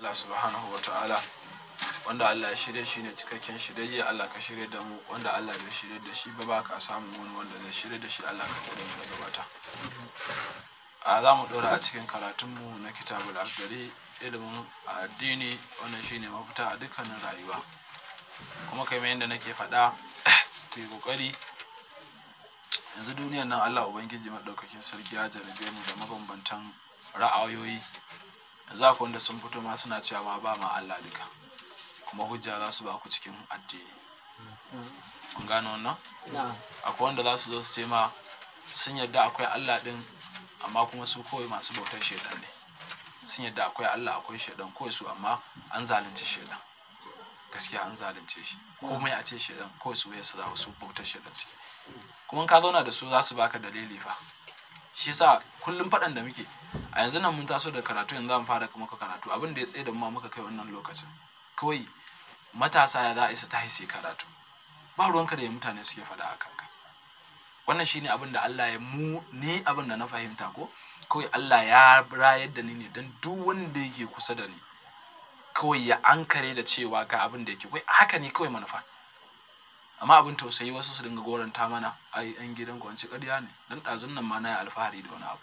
Allah subhanahu wa ta'ala wanda Allah ya shirya shi ne cikakken shirye Allah ka shirya da mu wanda Allah bai shirya da shi ba ba ka samu wani wanda zai shirya da shi Allah ka tare mu da gabata a za mu ɗora a cikin karatunmu na kitabul akdari ilimin addini wannan shine mafita a dukkanin rayuwa kuma kai yadda nake faɗa ku yi ƙoƙari yanzu duniyar nan Allah Ubangiji maɗaukakin sarki ya jarabe mu da mabambantan ra'ayoyi yanzu akwai wanda sun fito ma suna cewa ma ba ma Allah duka kuma hujja za su ba ku cikin addini kun gano wannan akwai wanda za su zo su ce ma sun yadda akwai Allah ɗin amma kuma su kawai masu bautar shaidan ne sun yadda akwai Allah akwai shaidan kawai su amma an zalunci shaidan gaskiya an zalunce shi komai a ce shaidan kawai su ya su za su bautar shaidan suke kuma ka zauna da su za su baka dalili fa shi yasa kullum faɗan da muke a yanzu nan mun taso da karatu yanzu mu fara maka karatu abin da ya tsaye da mu muka kai wannan lokacin kawai matasa ya za a isa ta haise karatu ba ruwanka da ya mutane suke faɗa a kanka wannan shine abin da Allah ya mu ni abin da na fahimta ko kawai Allah ya rayar da ni ne don duk wanda yake kusa da ni kawai ya ankare da cewa ga abin da yake wai haka ne kawai manufa amma abin tausayi wasu su dinga goranta mana ai yan gidan kwanci ƙarya ne dan ɗazun nan ma na yi alfahari da wani abu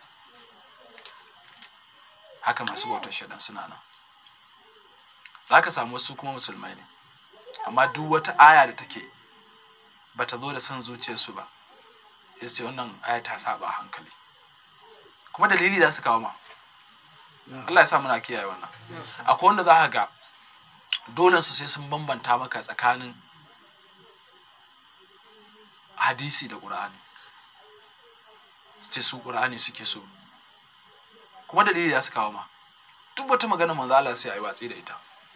haka masu bautar shaɗan suna nan za ka samu wasu kuma musulmai ne amma duk wata aya da take bata zo da son zuciyarsu ba ya ce wannan aya ta saba hankali kuma dalili za su kawo ma Allah ya sa muna kiyaye wannan akwai wanda za ka ga dole su sai sun bambanta maka tsakanin hadisi da ƙur'ani su ce su ƙur'ani suke so kuma dalili za su kawo ma duk wata magana manzo Allah sai a yi watsi da ita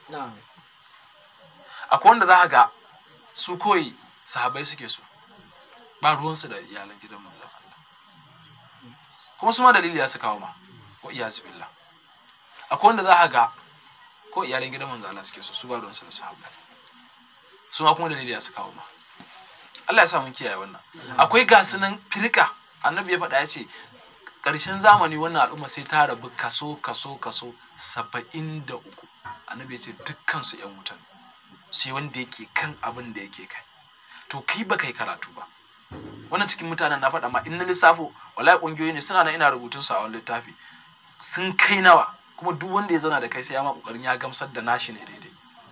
akwai wanda za ka ga su koyi sahabai suke so ba ruwansu da iyalan gidan manzon Allah kuma su ma dalili ya su kawo ma ko iyazu billah akwai wanda za a ga ko iyalan gidan manzon Allah suke so su ba ruwansu da sahabbai su ma kuma dalili ya su kawo ma Allah ya sa mun kiyaye wannan akwai gasu nan firka annabi ya faɗa ya ce ƙarshen zamani wannan al'umma sai ta rabu kaso kaso kaso saba'in da uku annabi ya ce dukkan su yan wutan sai wanda yake kan abin da yake kai to kai ba kai karatu ba wannan cikin mutanen na faɗa ma in na lissafo wallahi ƙungiyoyi ne suna nan ina rubutun su a wani littafi sun kai nawa kuma duk wanda ya zauna da kai sai ya ma ƙoƙarin ya gamsar da nashi ne daidai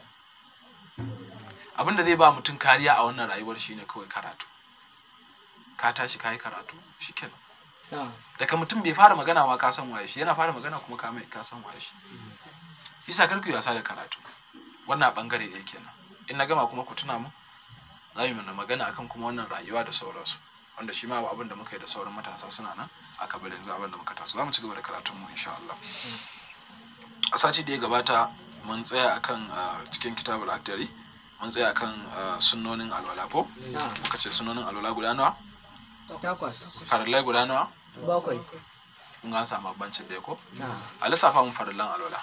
abin da zai ba mutum kariya a wannan rayuwar shine kawai karatu ka tashi ka yi karatu shikenan daga mutum bai fara magana ma ka san waye shi yana fara magana kuma ka mai ka san waye shi yasa karku yi wasa da karatu wannan bangare ɗaya kenan in na gama kuma ku tuna mu za mu mana magana akan kuma wannan rayuwa da sauransu wanda shi ma abin da muka yi da sauran matasa suna nan a kabar yanzu abin da muka taso za mu ci gaba da karatun mu insha Allah a sati da ya gabata mun tsaya akan cikin kitabul aktari mun tsaya akan sunnonin alwala ko muka ce sunnonin alwala guda nawa takwas farillai guda nawa bakwai kun an samu bancin da ko a lissafa mun farillan alwala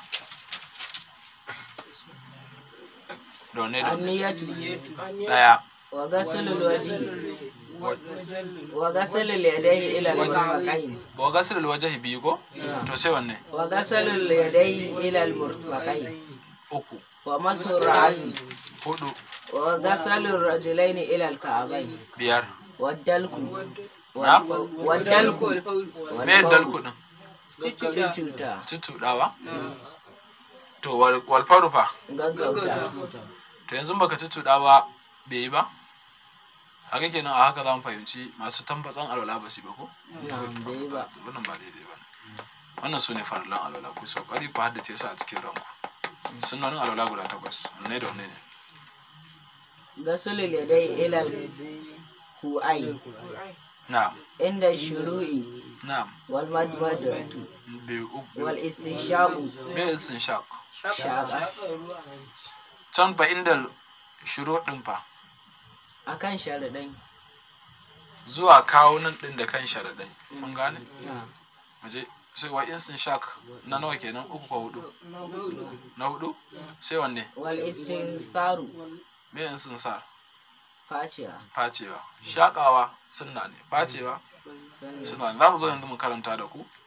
da wanne da wanne anniyatu daya wa ghasalul wajhi wa ghasalul yadayhi ila al-murfaqayn wa gasilul wajhi biyu ko to sai wanne wa ghasalul yadayhi ila al-murfaqayn uku wa masu ra'si hudu wa ghasalul rajulaini ila al-ka'bayn biyar wa dalku Na? wa dalku me dalku din cuta tuttuɗawa to wal wal faru fa gaggauta to yanzu baka tuttuɗa ba bai yi ba haka kenan a haka za mu fahimci masu tambatsan alwala ba su yi ba ko na'am bai ba wannan ba daidai ba ne wannan su ne farillan alwala ku sau ƙwari ku haddace su a cikin ranku sunanin alwala guda takwas wanne da wanne ne ghasalul yadayhi ila al-ku'ayn na'am inda shuru'i na'am wal madmadatu biyu uku wal istinshaqu me sun shaq shaqa can fa inda shiro ɗin fa akan sharadai zuwa kawo nan ɗin da kan sharaɗai kun gane na'am waje sai wa insin shak na nawa kenan uku ko hudu na hudu sai wanne wal istinsaru me insin sa faciya facewa shakawa sunna ne facewa sunna suna ne za mu zo yanzu mu karanta da ku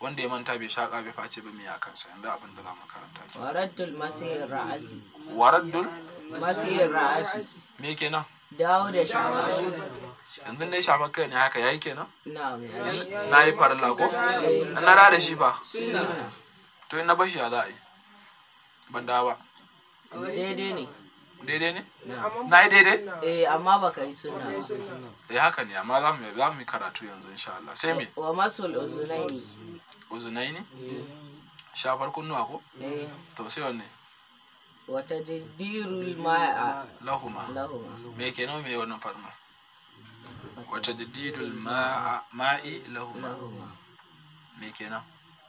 wanda ya manta bai shaka bai face ba me ya kansa yanzu abin da za mu karanta ke waraddul masir ra'asi waraddul masir ra'asi me kenan dawo da shafa yanzu ne shafa kai ne haka yayi kenan na mai na yi farilla ko in na da shi ba sunna to in na bashi ya za a yi ban da ba daidai ne daidai ne na na yi daidai eh amma baka yi sunna ba eh haka ne amma za mu za mu yi karatu yanzu insha Allah sai me wa masul uzunaini uzunai ne shafar kunnuwa ko eh to sai wanne wa tajdirul ma'a lahuma lahuma me kenan me wannan farma wata jadidul ma'a ma'i lahuma lahuma me kenan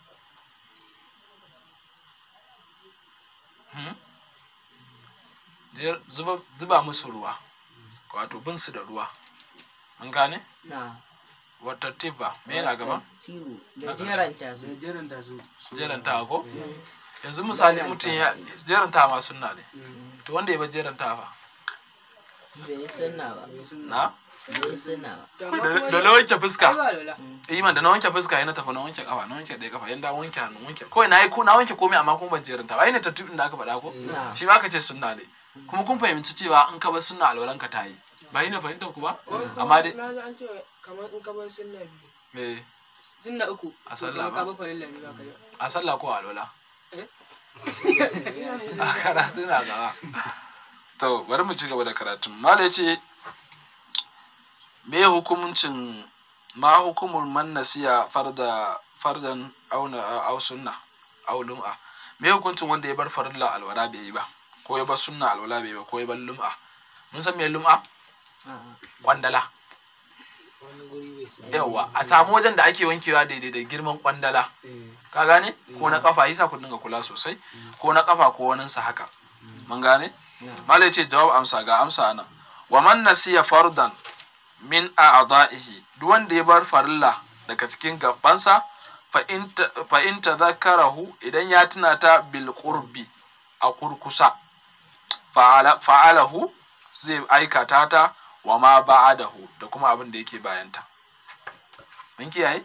Hmm? Jer- zuba zuba musu ruwa wato bin su da ruwa an gane na wata tiba me yana gaba tiru da jeranta su jeranta su jeranta ko yanzu misali mutum ya jeranta ma sunna ne to wanda ya ba jeranta fa bai yi sunna ba na bai yi sunna ba da da na wanke fuska iman da na wanke fuska yana tafi na wanke kafa na wanke ɗaya kafa yanda wanke hannu wanke kawai na yi ko na wanke komai amma kuma ban jeranta ba ai ne tattubin da aka faɗa ko na shi ba ka ce sunna ne kuma kun fahimci cewa in ka bar sunna alwalan ka ta yi ba yi ne fahimtar ku ba amma dai na ji an ce kamar in ka bar sunna biyu me sunna uku A sallah ka ba? ba farilla ne ba ka da a sallah ko a alwala Eh? a karatu na gaba to bari mu ci gaba da karatun mala ce me hukuncin ma hukumul man nasiya farda fardan auna au sunna au lum'a me hukuncin wanda ya bar farilla alwala bai yi ba ko ya bar sunna alwala bai yi ba ko ya bar lum'a mun san me lum'a a'a kwandala wani guri bai sa yawa a samu wajen da ake wankewa daidai da girman kwandala ka gane ko na kafa yasa ku dinga kula sosai ko na kafa ko wani sa haka mun gane na malai ce jawab amsa ga amsa nan wa man nasiya fardan min a'da'ihi duk wanda ya bar farilla daga cikin gabansa fa in ta- fa in tadhakkarahu idan ya tuna ta bil qurbi a kurkusa fa'ala fa'alahu zai aikata ta wa ma ba'adahu da kuma abin da yake bayanta mun kiyaye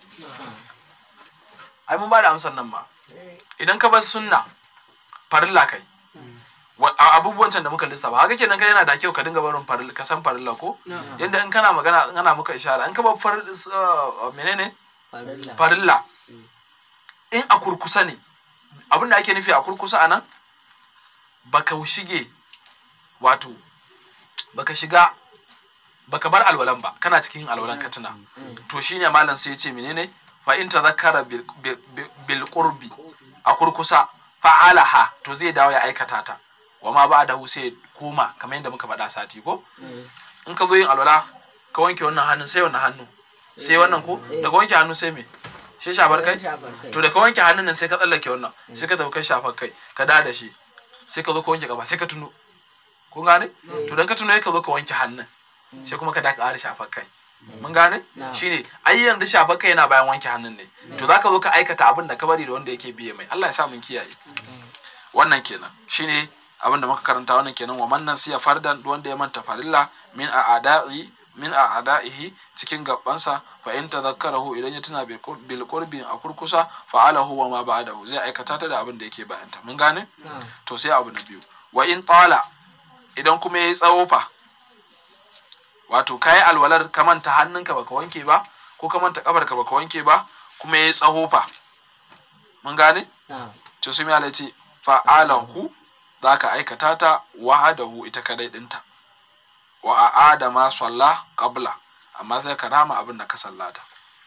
ai mun ba da amsar nan ma idan ka bar sunna farilla kai wa- a- abubuwan can da muka lissafa haka kenan kai yana da kyau ka dinga barin farilla ka san farilla ko na yanda in kana magana in ana muka ishara in ka bar far uh, menene farilla farilla in a kurkusa ne abin da ake nufi a kurkusa anan baka shige wato baka shiga baka bar alwalan ba kana cikin yin alwalan ka tuna to shine malam sai ya ce menene fa in tazakkara bil, bil, bil- bil qurbi a kurkusa fa'alaha to zai dawo ya aikata ta wa ma ba da sai ya koma kamar yadda muka faɗa sati ko Eh, in ka zo yin alwala ka wanke wannan hannun sai wannan hannu sai wannan ko Eh. daga wanke hannu sai me sai shafar kai shafar kai to da ka wanke hannun nan sai ka tsallake wannan sai ka tafi kai shafar kai ka da da shi sai ka zo ka wanke gaba sai ka tuno kun gane to dan ka tuno sai ka zo ka wanke hannun sai kuma ka da ka ƙara shafar kai mun gane Na. shine ai yanzu shafar kai yana bayan wanke hannun ne to zaka zo ka aikata abin da ka bari da wanda yake biye mai Allah ya sa mun kiyaye wannan kenan shine abin da muka karanta wannan kenan wa man nasiya fardan duk wanda ya manta farilla min a'da'i min a'da'ihi cikin gabansa fa in tadhakkarahu idan ya tuna bil qur- bil qurbi a kurkusa fa'alahu wa ma ba'dahu zai aikata ta da abin da yake bayanta mun gane na to sai abu na biyu wa in tala idan kuma yayi tsawo fa wato kayi alwalar ka manta hannunka baka wanke ba ko ka manta kafarka baka wanke ba kuma yayi tsawo fa mun gane na to sai mai ce fa'alahu za ka aikata ta wahadahu ita kadai dinta wa a'ada ma salla qabla amma sai ka rama abin da ka sallata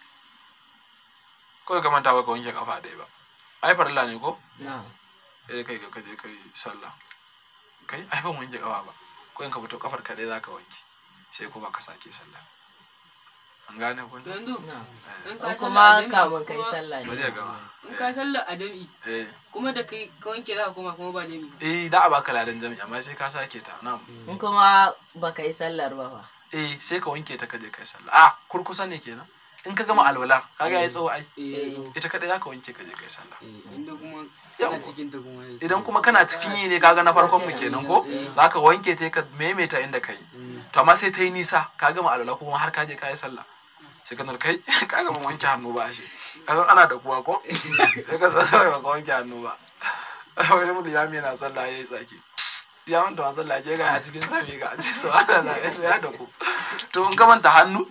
kawai ka manta baka wanke kafa ɗaya ba ai farilla ne ko na eh kai ka je kai sallah kai ai ban wanke kafa ba ko in ka fito kafar kadai za ka wanke sai kuma ka sake sallah an gane kun to yanzu na in in ka kuma sallah a jami'i kamun kai kuma- sallah bari ne ya gama in ka sallah a jami'i eh kuma da kai ka wanke za ka koma kuma ba jami'i eh da a baka ladan jami'a amma sai ka sake ta na'am in kuma baka yi sallar ba fa eh sai ka wanke ta kaje kai sallah a kurkusa ne kenan in ka gama alwala kaga yayi tsawo ai eh ita kadai zaka wanke kaje kai sallah eh, inda kuma Yawwa. kana cikin ta kuma ya- idan kuma kana cikin yi ne kaga na farkon mu kenan ko zaka wanke ta ka maimaita inda kai Mm. to amma sai ta yi nisa ka gama alwala kuma har ka je kai sallah sai ka kai kaga ban wanke hannu ba shi kasan ana da kuwa ko sai ka san kawai baka wanke hannu ba wani mutum ya yana sallah ya yi tsaki ya wanda wa sallah ke ga a cikin sami ga ce so ana na ya da ku to in ka manta hannu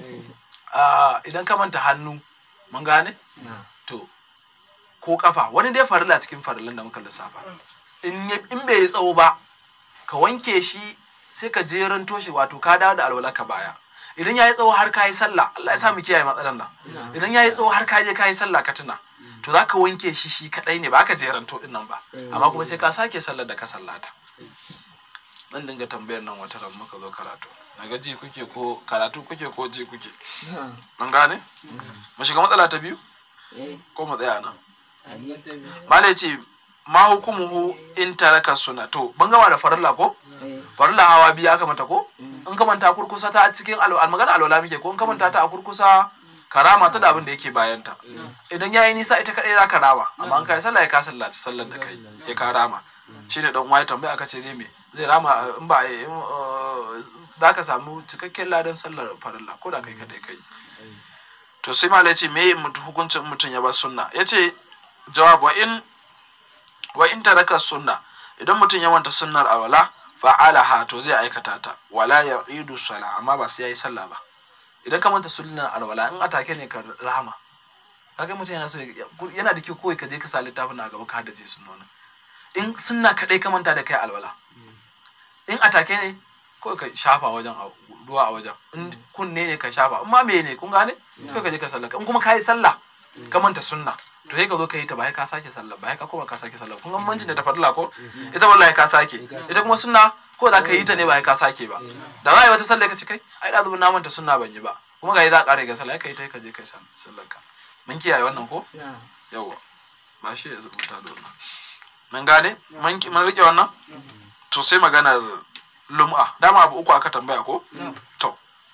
ah, idan ka manta hannu mun gane na to ko kafa wani dai farilla cikin farillan da muka lissafa in ya- in bai yi tsawo ba ka wanke shi sai ka jeranto shi wato ka dawo da alwala ka baya idan ya yi tsawo har ka yi sallah Allah ya sa mu kiyaye matsalan nan na idan ya yi tsawo har ka je ka yi sallah ka tuna to za ka wanke shi shi kadai ne ba ka jeranto din nan ba Eh. amma kuma sai ka sake sallar da ka sallata zan dinga tambayar nan wata ran muka zo karatu naga ji kuke ko karatu kuke ko ji kuke na mun gane mu shiga matsala ta biyu eh ko mu tsaya nan aji malai ce ma hukumuhu in taraka suna to ban gama da farilla ko eh farilla hawa biyu aka mata ko mm, in ka manta kurkusa ta a cikin al- magana alwala muke ko in ka manta ta a kurkusa karama ta da abin da yake bayanta idan yayi nisa ita kadai za ka rama amma an kai sallah ya ka sallaci sallar da kai ya ka rama shi ne dan uwa ya tambaya aka ce ne me zai rama uh, in ba in, uh, za ka samu cikakken ladan sallar farilla ko da kai kadai kai to sai malai ce me mutu- hukuncin mutum ya bar sunna yace jawab wa in wa in taraka sunna idan mutum ya manta sunnar alwala fa'alaha to zai aikata ta wala ya'idu sala amma ba sai yayi sallah ba idan ka manta sunnar alwala in atake ne ka rahama kaga mutum yana so ya- yana da kyau kawai ka je ka sa littafin na gaba ka haddace sunnonin in sunna kadai ka manta da kai alwala in atake ne kawai ka shafa wajen a- ruwa a wajen in kunne ne ka shafa in ma me ne kun gane kawai ka je ka sallah in kuma ka yi sallah ka manta sunna to sai ka zo ka yi ta ba sai ka sake sallah ba sai ka koma ka sake sallah kun ga bambancin da ta farilla ko ita wallahi ka sake ita kuma sunna ko za ka yi ta ne ba sai ka sake ba da za a yi wata sallah ka ci kai ai da zubin na manta sunna ban yi ba kuma ga yi za a ƙara ga sallah ka yi ta ka je ka yi sallar ka mun kiyaye wannan ko na yawa ba shi ya rubuta da wannan mun gane mun ki- mun rike wannan to sai maganar lum'a dama abu uku aka tambaya ko to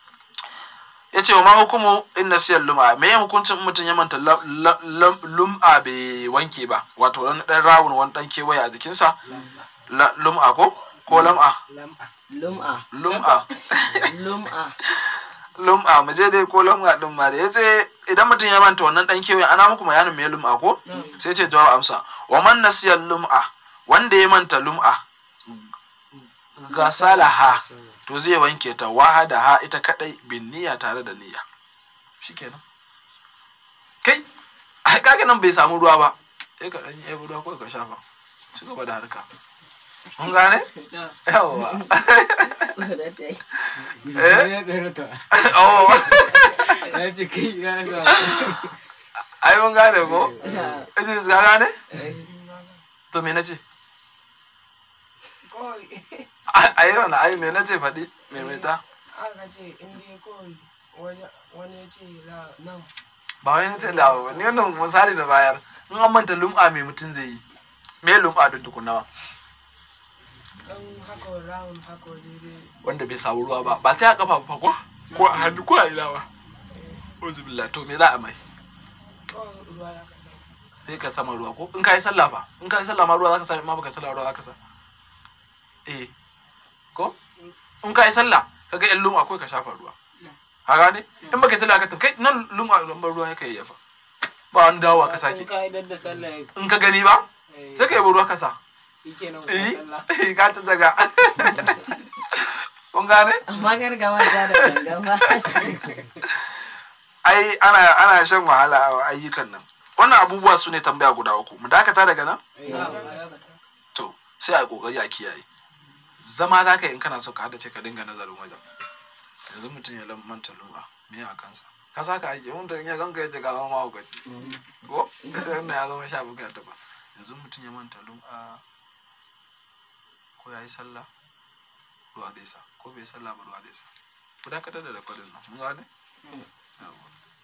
ya ce wa ma hukumu in nasiyar lum'a me ya hukuncin mutum ya manta la- la- la- lum'a bai wanke ba wato wani dan rawun wani dan kewaye a jikinsa La- lum'a ko ko lam'a lam'a lum'a lum'a lum'a lum'a mu je dai ko lum'a din ma da yace idan mutum ya manta wannan dan kewaye ana muku bayanin me lum'a ko sai ce jawab amsa wa man nasiya lum'a wanda ya manta lum'a gasalaha to zai wanke ta wahada ha ita kadai bin niyya tare da niyya shikenan kai ai kaga nan bai samu ruwa ba sai ka dan yi ruwa ko ka shafa ci gaba da harka mun gane na yawa da ta yi eh ya tsere ta oh ya ce kai ya ga ai mun gane ko na Idris ka gane eh to me nace kawai ai wannan ai me nace faɗi me mai ta aka ce in dai kawai wani wani ya ce la nan ba wai nace lawa ba ni wannan misali da bayar in an manta lum'a me mutum zai yi me lum'a din tukunawa dan haka round haka daidai wanda bai samu ruwa ba ba sai a kafa ba ko ko a hannu ko a ina ba uzubillah to me za a mai kawai ruwa ya kasa sai ka sama ruwa ko in ka yi sallah fa in ka yi sallah ma ruwa za ka sa ma baka yi sallah ruwa za ka sa eh ko in ka yi sallah ka ga yan luma akwai ka shafa ruwa ha gane in baka yi sallah ka tafi kai nan luma lambar ruwa ya kai yafa ba wani dawowa ka sake ka'idar da sallah in ka gani ba sai ka yi ruwa ka sa yake nan eh sallah ka ci daga kun gane amma kar ka manta da gangan ba ai ana ana shan wahala a ayyukan nan wannan abubuwa su ne tambaya guda uku mu dakata daga nan na ba to sai a yi kokari a kiyaye zama za ka yi in kana so ka haddace ka dinga nazarin wajen yanzu mutum ya lam- manta lumba me a kansa ka saka aiki mutum ya ganka ya ce ka zama mahaukaci ko ka sai wannan ya zama sha buga ta ba yanzu mutum ya manta lumba ko ya yi sallah ruwa zai sa ko bai yi sallah ba ruwa zai sa ku dakatar da rekodin nan mun gane Yawwa.